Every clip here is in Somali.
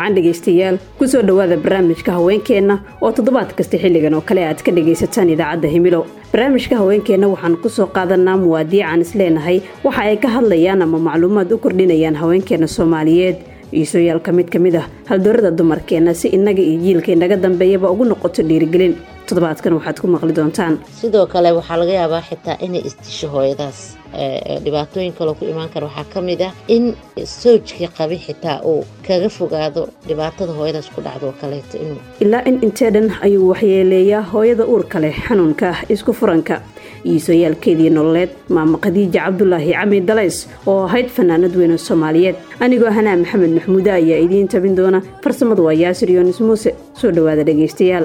wacan dhegaystayaal kusoo dhowaada barnaamijka haweenkeenna oo toddobaad kasta xilligan oo kale aad ka dhagaysataan idaacadda himilo barnaamijka haweenkeenna waxaan kusoo qaadanaa muwaadiican isleenahay waxa ay ka hadlayaan ama macluumaad u kordhinayaan haweenkeenna soomaaliyeed iisoyaal ka mid ka mid ah haldoorada dumarkeenna si innaga iyo jiilka inaga dambeeyaba ugu noqoto dhiirigelin toddobaadkan waxaad ku maqli doontaan sidoo kale waxaa laga yaabaa xitaa inay isdisho hooyadaas dhibaatooyin kaloo ku imaan kara waxaa ka mid ah in soojkii qabi xitaa uu kaga fogaado dhibaatada hooyadaas ku dhacdo oo kaleeto inuu ilaa in intee dhan ayuu waxyeeleeyaa hooyada uurka leh xanuunka isku furanka iisoyaalkeedii nololeed maama khadiija cabdulaahi cami dalays oo ahayd fanaanad weyne soomaaliyeed anigoo hanaa maxamed maxmuude ayaa idiin tabin doona farsamadu waa yaasir yoonis muuse soo dhowaada dhegaystayaal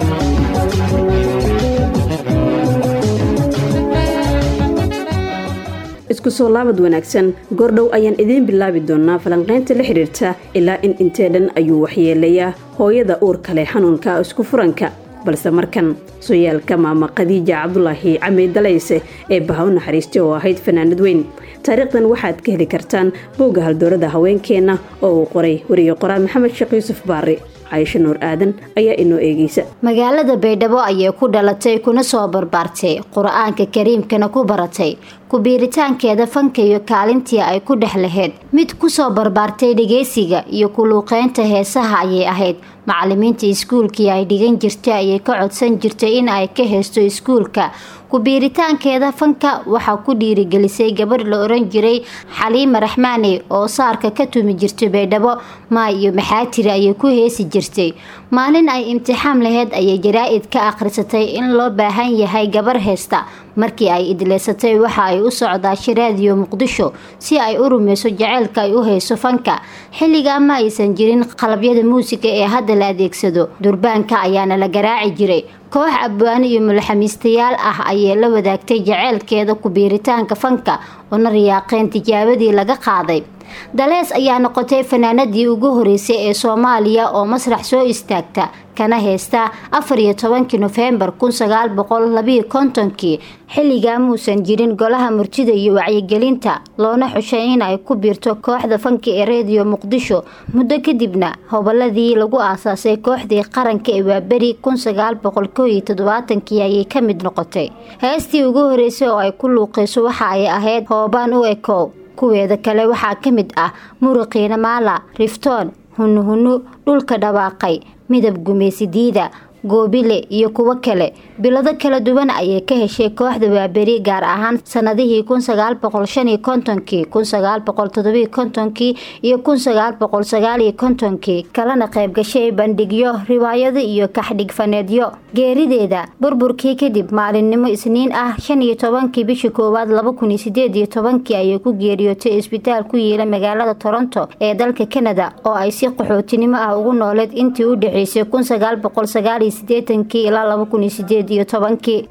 isku soo laabad wanaagsan goordhow ayaan idiin bilaabi doonaa falanqaynta la xidhiirta ilaa in intee dhan ayuu waxyeelayaa hooyada uurka leh xanuunka isku furanka balse markan soyaalka maama khadiija cabdulaahi cami dalayse ee baha u naxariistay oo ahayd fanaanad weyn taariikhdan waxaad ka heli kartaan bowga haldoorada haweenkeenna oo uu qoray wariye qoraal maxamed sheekh yuusuf baari caysho nuur aadan ayaa inoo eegeysa magaalada baydhabo ayay ku dhalatay kuna soo barbaartay qur-aanka kariimkana ku baratay ku-biiritaankeeda fanka iyo kaalintii ay ku dhex lahayd mid kusoo barbaartay dhegeysiga iyo kuluuqeynta heesaha ayay ahayd macalimiinta iskuulkii ay dhigan jirtay ayay ka codsan jirtay in ay ka heysto iskuulka ku-biiritaankeeda fanka waxaa ku dhiirigelisay gabadh la oran jiray xaliima raxmaani oo saarka ka tumi jirtay baydhabo maa iyo maxaatiri ayay ku heesi jirtay maalin ay imtixaan laheyd ayay jaraa-id ka akhrisatay in loo baahan yahay gabar heesta markii ay idleysatay waxa ay u socdaashay raadiyo muqdisho si ay u rumeyso jaceylka ay u hayso fanka xilligaa ma aysan jirin qalabyada muusiga ee hadda la adeegsado durbaanka ayaana la garaaci jiray koox abwaano iyo mulaxamiistayaal ah ayay la wadaagtay jaceylkeeda ku-biiritaanka fanka una riyaaqeen tijaabadii laga qaaday dalees ayaa noqotay fanaanadii ugu horeysay ee soomaaliya oo masrax soo istaagta kana heysta afar iyo tobankii nofembar kun sagaal boqol labiyo kontonkii xilligaa muusan jirin golaha murtida iyo wacyigelinta loona xushay in ay ku biirto kooxda fanka ee rediyo muqdisho muddo kadibna hoboladii lagu aasaasay kooxdii qaranka ee waaberi kun sagaal boqol koo iyo toddobaatankii ayay ka mid noqotay heestii ugu horeysay oo ay ku luuqayso waxa ay ahayd hoobaan u ekow kuweeda kale waxaa ka mid ah muruqiina maala riftoon hunuhunu dhulka dhawaaqay midab gumaysidiida goobile iyo kuwo kale bilado kala duwan ayay ka heshay kooxda waaberi gaar ahaan sanadihii kun sagaal boqol shan iyo kontonkii kun sagaal boqol todobiyo kontonkii iyo kun sagaal boqol sagaal iyo kontonkii kalena qayb gashay bandhigyo riwaayado iyo kaxdhigfaneedyo geerideeda burburkii kadib maalinimo isniin ah shan iyo tobankii bishii koowaad laba kun iyo sideed iyo tobankii ayay ku geeriyootay isbitaal ku yiila magaalada toronto ee dalka canada oo ay si qaxootinimo ah ugu nooleed intii u dhexeysay kun sagaal boqol sagaal iyo sideetankii ilaa laba kun iyo sideed iyo tobankii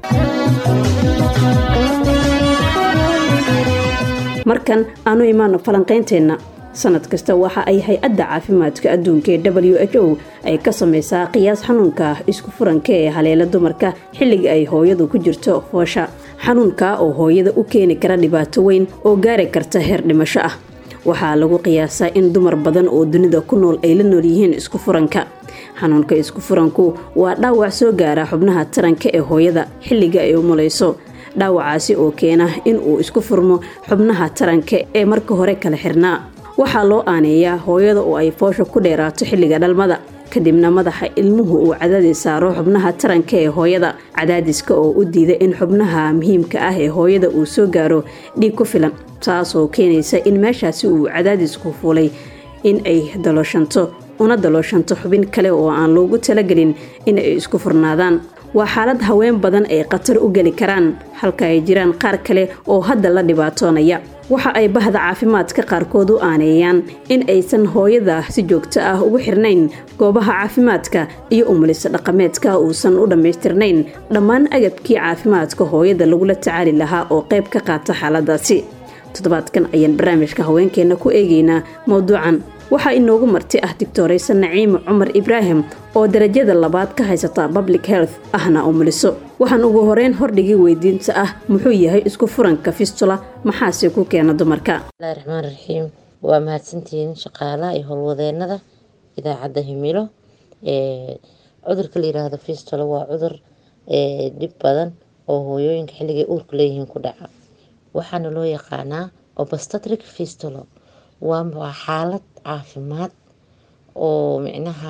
markan aanu imaano falanqaynteenna sanad kasta waxa ay hay-adda caafimaadka adduunka ee w h o ay ka samaysaa qiyaas xanuunka isku furanka ee haleela dumarka xilliga ay hooyadu ku jirto foosha xanuunka oo hooyada u keeni kara dhibaato weyn oo gaari karta heer dhimasho ah waxaa lagu qiyaasaa in dumar badan oo dunida ku nool ay la nool yihiin isku furanka xanuunka isku furanku waa dhaawac soo gaara xubnaha taranka ee hooyada xilliga ay umulayso dhaawacaasi oo keena in uu isku furmo xubnaha taranka ee marka hore kala xirnaa waxaa loo aaneeyaa hooyada oo ay foosha ku dheeraato xilliga dhalmada kadibna madaxa ilmuhu uu cadaadis saaro xubnaha taranka ee hooyada cadaadiska oo u diida in xubnaha muhiimka ah ee hooyada uu soo gaaro dhiig ku filan taasoo keenaysa in meeshaasi uu cadaadisku fuulay in ay dalooshanto una dalooshanto xubin kale oo aan loogu talagelin in ay isku furnaadaan waa xaalad haween badan ay khatar u geli karaan halka ay jiraan qaar kale oo hadda la dhibaatoonaya waxa ay bahda caafimaadka qaarkood u aaneeyaan in aysan hooyada si joogto ah ugu xirnayn goobaha caafimaadka iyo umulisa dhaqameedka uusan u dhammaystirnayn dhammaan agabkii caafimaadka hooyada lagula tacaali lahaa oo qayb ka qaata xaaladaasi toddobaadkan ayaan barnaamijka haweenkeenna ku eegaynaa mowduucan waxaa inoogu marti ah doctoraysa naciime cumar ibraahim oo darajada labaad ka haysata public health ahna umuliso waxaan ugu horeyn hordhigay weydiinta ah muxuu yahay isku furanka fistula maxaase ku keena dumarka bismillahi raxmaan raxiim waa mahadsantihiin shaqaalaha iyo howlwadeenada idaacadda himilo cudurka la yiraahdo fistolo waa cudur dhib badan oo hooyooyinka xilligay uurka leeyihiin ku dhaca waxaana loo yaqaanaa obastatric fistolo waa xaalad caafimaad oo micnaha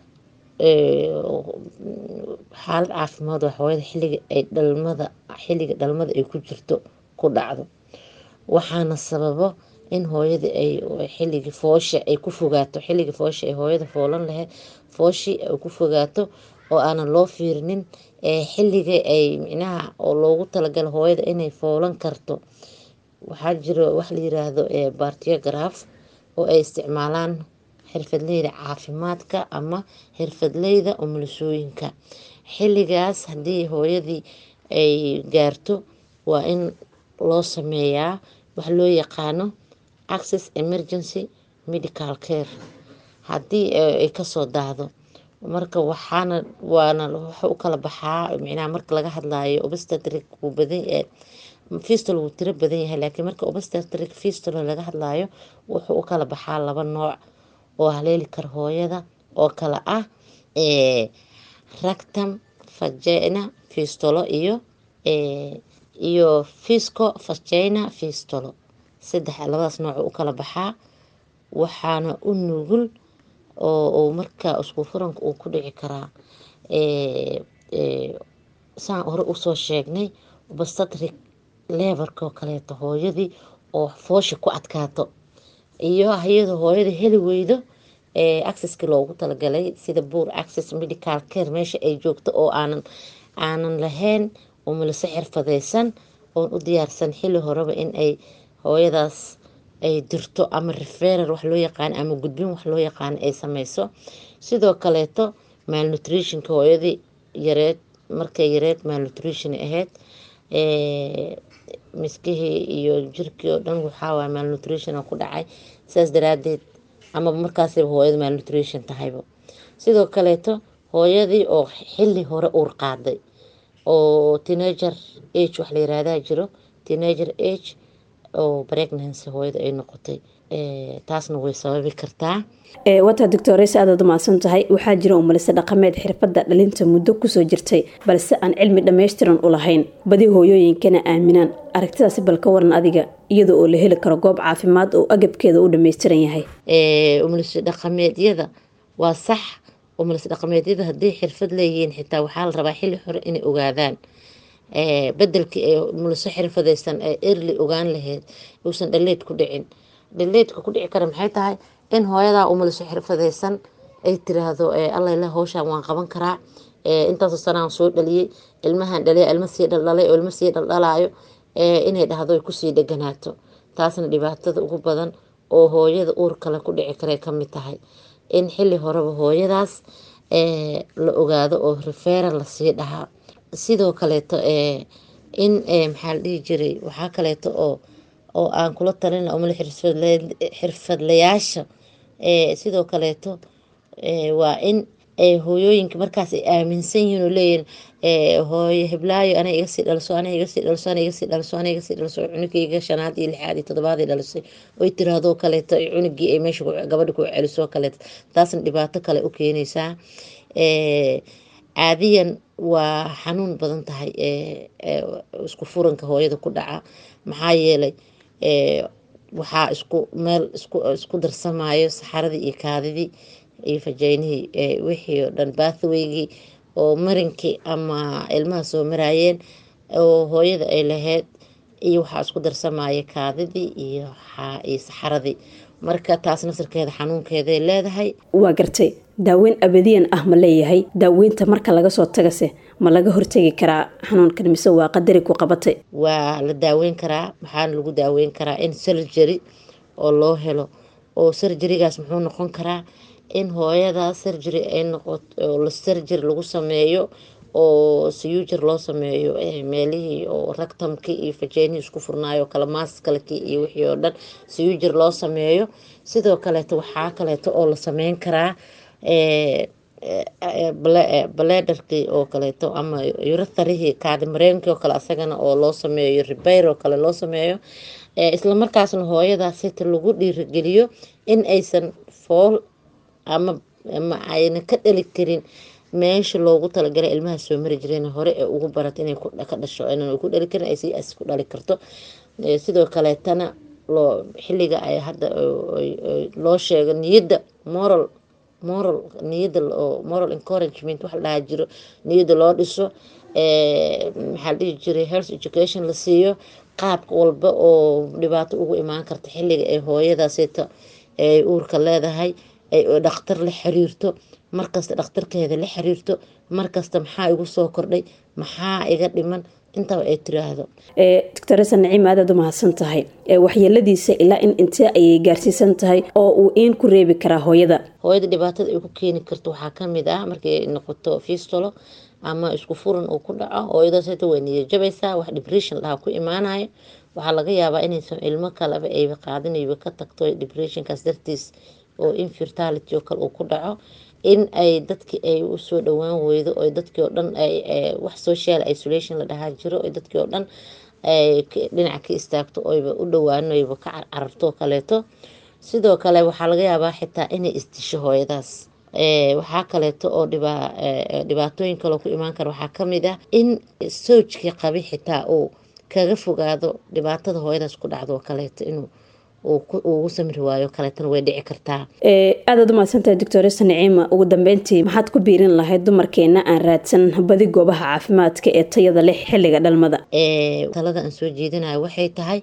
xaalad caafimaad waa hooyada xilliga ay dhalmada xilliga dhalmada ay ku jirto ku dhacdo waxaana sababo in hooyada ay xilligii foosha ay ku fogaato xilligii foosha ay hooyada foolan lahayd fooshii ay ku fogaato oo aanan loo fiirinin xilliga ay micnaha oo loogu talagalo hooyada inay foolan karto waxaa jiro wax la yiraahdo bartiograf oo ay isticmaalaan xirfadleyda caafimaadka ama xirfadleyda umulisooyinka xilligaas haddii hooyadii ay gaarto waa in loo sameeyaa wax loo yaqaano access emergency medical care haddii ay kasoo daahdo marka waxaana waana waxa u kala baxaa micnaha marka laga hadlayo obstetric wuu badan fistol wuu tiro badan yahay laakiin marka obstetric fistol laga hadlayo wuxuu u kala baxaa laba nooc oo haleeli kara hooyada oo kala ah ractum vagina fistolo iyo iyo fisco vagina fistolo saddex labadaas nooc u kala baxaa waxaana u nugul oo markaa isku furanka uu ku dhici karaa saan hore usoo sheegnay obstetric leverkoo kaleeto hooyadii oo foosha ku adkaato iyo iyadoo hooyada heli weydo acceski loogu talagalay sida buur access medical care meesha ay joogto oo aanan aanan lahayn umulise xirfadeysan oon u diyaarsan xili horeba in ay hooyadaas ay dirto ama referal wax loo yaqaan ama gudbin wax loo yaqaan ay sameyso sidoo kaleeto malnutritionka hooyadii yareed markay yareed malnutrition ahayd miskihii iyo jirkii oo dhan waxaawaay malnutrition ku dhacay saas daraadeed ama markaasba hooyada malnutrition tahayba sidoo kaleeto hooyadii oo xili hore uur qaaday oo teenager age wax la yiraahdaa jiro teenager age oo pregnancy hooyada ay noqotay taasna way sababi kartaa wataa doctores aadaad umahadsan tahay waxaa jira umalise dhaqameed xirfadda dhalinta muddo kusoo jirtay balse aan cilmi dhammaystiran u lahayn badi hooyooyinkana aaminaan aragtidaasi bal ka waran adiga iyada oo la heli karo goob caafimaad oo agabkeeda u dhammaystiran yahay umalise dhaqameedyada waa sax umalise dhaqameedyada hadday xirfad leeyihiin xitaa waxaa la rabaa xili hore inay ogaadaan bedelkii ay umuliso xirfadeysan ee erli ogaan lahayd uusan dhaleed ku dhicin dhaleedka ku dhici kara maxay tahay in hooyadaa umuliso xirfadeysan ay tiraahdo allaile howshaan waan qaban karaa intaasoo sanaan soo dhaliyey ilmahan dhaliya ilma sii dhaldhalay oo ilma sii dhaldhalaayo inay dhahdo ay kusii dheganaato taasna dhibaatada ugu badan oo hooyada uur kale ku dhici karay kamid tahay in xili horeba hooyadaas la ogaado oo referal lasii dhahaa sidoo kaleeto in maxaa la dhihi jiray waxaa kaleeto oo oo aan kula talin umale xirfadlayaasha sidoo kaleeto waa in hooyooyinka markaas ay aaminsan yihiin oo leeyihin hooyo hiblaayo ana igasii dhalso ana igasii dhalso ana igasii dhalso ana igasii dhalso cunugayga shanaad iyo lixaad iyo toddobaad dhalisay oy tiraahdo kaleeto cunugii ay meesha gabadha ku celiso kaleeto taasna dhibaato kale u keenaysaa caadiyan waa xanuun badan tahay isku furanka hooyada ku dhaca maxaa yeelay waxaa isku meel isku darsamayo saxaradii iyo kaadidii iyo fajeynihii wixii oo dhan bathwaygii oo marinkii ama ilmaha soo maraayeen oo hooyada ay lahayd iyo waxaa isku darsamaya kaadidii iyo saxaradii marka taas nasarkeeda xanuunkeeday leedahay waa gartay daaweyn abadiyan ah ma leeyahay daaweynta marka laga soo tagase ma laga hortegi karaa xanuunkan mise waa qadari ku qabatay waa la daaweyn karaa waxaana lagu daaweyn karaa in surgery oo loo helo oo surgerygaas muxuu noqon karaa in hooyada surgery ay noqoto la surgery lagu sameeyo oo siyuujir loo sameeyo meelihii oo ragtamkii iyo fajeenihii isku furnaayo kala maaskalkii iyo wixii oo dhan siyuujir loo sameeyo sidoo kaleeto waxaa kaleeto oo la sameyn karaa baledarkii oo kaleeto ama yuratharihii kaadimareenkii oo kale asagana oo loo sameeyo ribayr oo kale loo sameeyo islamarkaasna hooyadaas sita lagu dhiirigeliyo in aysan fool ama ma ayna ka dhali karin meesha loogu talagalay ilmaha soo mari jireen hore ee ugu barata inay ka dhasho inaan ku dhali karin ay si as ku dhali karto sidoo kaleetana loo xilliga ay hadda loo sheego niyadda moral moral niyadda oo moral encouragement wax la dhahaa jiro niyadda loo dhiso maxaa la dhihi jiray health education la siiyo qaabka walba oo dhibaato ugu imaan karta xilliga ay hooyadaasita ay uurka leedahay ay dhakhtar la xiriirto markasta dhakhtarkeeda la xiriirto markasta maxaa igu soo kordhay maxaa iga dhiman intaba ay tiraahdo doctoresa naciim aadaad u mahadsan tahay waxyeeladiisa ilaa in intee ayay gaarsiisan tahay oo uu iin ku reebi karaa hooyada hooyada dhibaatada ay ku keeni karto waxaa kamid ah markay noqoto fistolo ama isku furan uu ku dhaco hooyadaas hata way niya jabaysaa wax depression lahaa ku imaanayo waxaa laga yaabaa inaysan ilmo kaleba ayba qaadinayba ka tagto depressionkaas dartiis oo infertility oo kale uu ku dhaco in ay dadki ay usoo dhawaan weydo oo dadkii oo dhan wax social isolation la dhahaa jiro oo dadkii oo dhan dhinaca ka istaagto oyba u dhawaanoyba ka cararto kaleeto sidoo kale waxaa laga yaabaa xitaa inay isdisho hooyadaas waxaa kaleeto oo dhibaatooyin kaloo ku imaan kara waxaa kamid ah in soojkii qabi xitaa uu kaga fogaado dhibaatada hooyadaas ku dhacdo kaleeto inuu ugu samri waayo kaleetana way dhici kartaa aadaad u mahadsantahay doctoresa naciima ugu dambeyntii maxaad ku biirin lahayd dumarkeena aan raadsan badi goobaha caafimaadka ee tayada leh xilliga dhalmada talada aan soo jeedinayo waxay tahay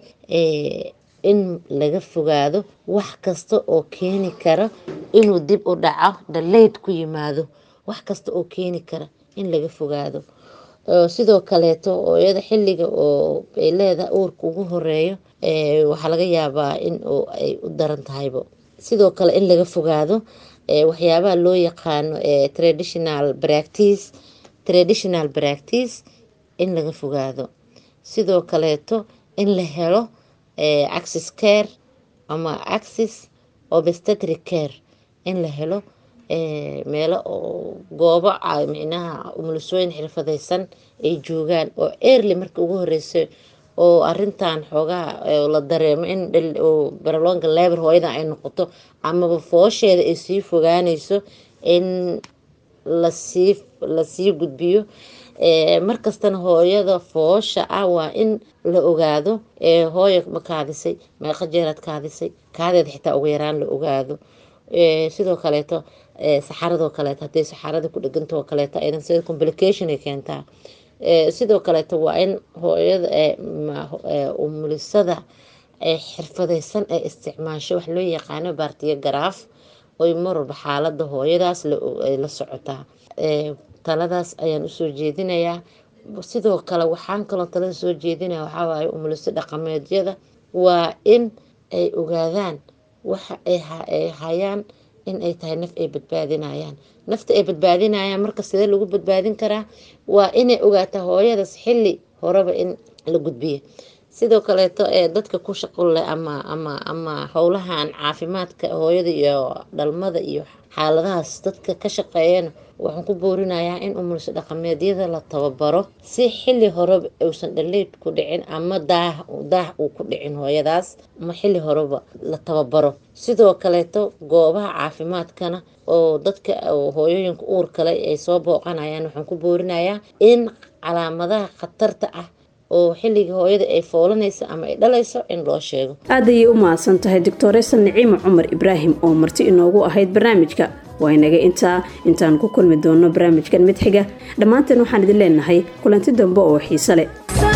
in laga fogaado wax kasta oo keeni kara inuu dib u dhaco dhaleyd ku yimaado wax kasta oo keeni kara in laga fogaado sidoo kaleeto hooyada xilliga oo ay leedahay uurka ugu horeeyo waxaa laga yaabaa in ay u daran tahaybo sidoo kale in laga fogaado waxyaabaha loo yaqaano traditional practice traditional practice in laga fogaado sidoo kaleeto in la helo access care ama access obstetric care in la helo meelo oo goobo micnaha umulisooyin xirfadeysan ay joogaan oo early marka ugu horeysay oo arintan xoogaha la dareemo in baralonga leber hooyada ay noqoto amaba foosheeda ay sii fogaaneyso in lasii lasii gudbiyo markastana hooyada foosha ah waa in la ogaado hooya ma kaadisay meeqa jeeraad kaadisay kaadeeda xitaa ugu yaraan la ogaado sidoo kaleeto saxaradoo kaleeto haday saxarada ku dhegantao kaleeto aydan sida complication ay keentaa sidoo kaleeto waa in hooyada umulisada xirfadeysan ee isticmaasho wax loo yaqaano baartiyo garaaf oy marwalba xaalada hooyadaas la socotaa taladaas ayaan usoo jeedinayaa sidoo kale waxaan kaloo talada soo jeedinaya waxawaaye umuliso dhaqameedyada waa in ay ogaadaan waxa ay hayaan in ay tahay naf ay badbaadinayaan nafta ay badbaadinayaan marka sidee lagu badbaadin karaa waa inay ogaataa hooyadaas xili horeba in la gudbiyo sidoo kaleeto ee dadka ku shaqolleh ama ama ama howlahan caafimaadka hooyada iyo dhalmada iyo xaaladahaas dadka ka shaqeeyana waxaan ku boorinayaa in umuliso dhaqameedyada la tababaro si xili horeba uusan dhaleyd ku dhicin ama daah daah uu ku dhicin hooyadaas ama xili horeba la tababaro sidoo kaleeto goobaha caafimaadkana oo dadka hooyooyinka uur kale ay soo booqanayaan waxaan ku boorinayaa in calaamadaha khatarta ah oo xilligii hooyada ay foolanayso ama ay dhalayso in loo sheego aad ayay u mahadsan tahay doctoresa naciima cumar ibraahim oo marti inoogu ahayd barnaamijka waa inaga intaa intaan ku kulmi doono barnaamijkan mid xiga dhammaanteen waxaan idin leenahay kulanti dambe oo xiise leh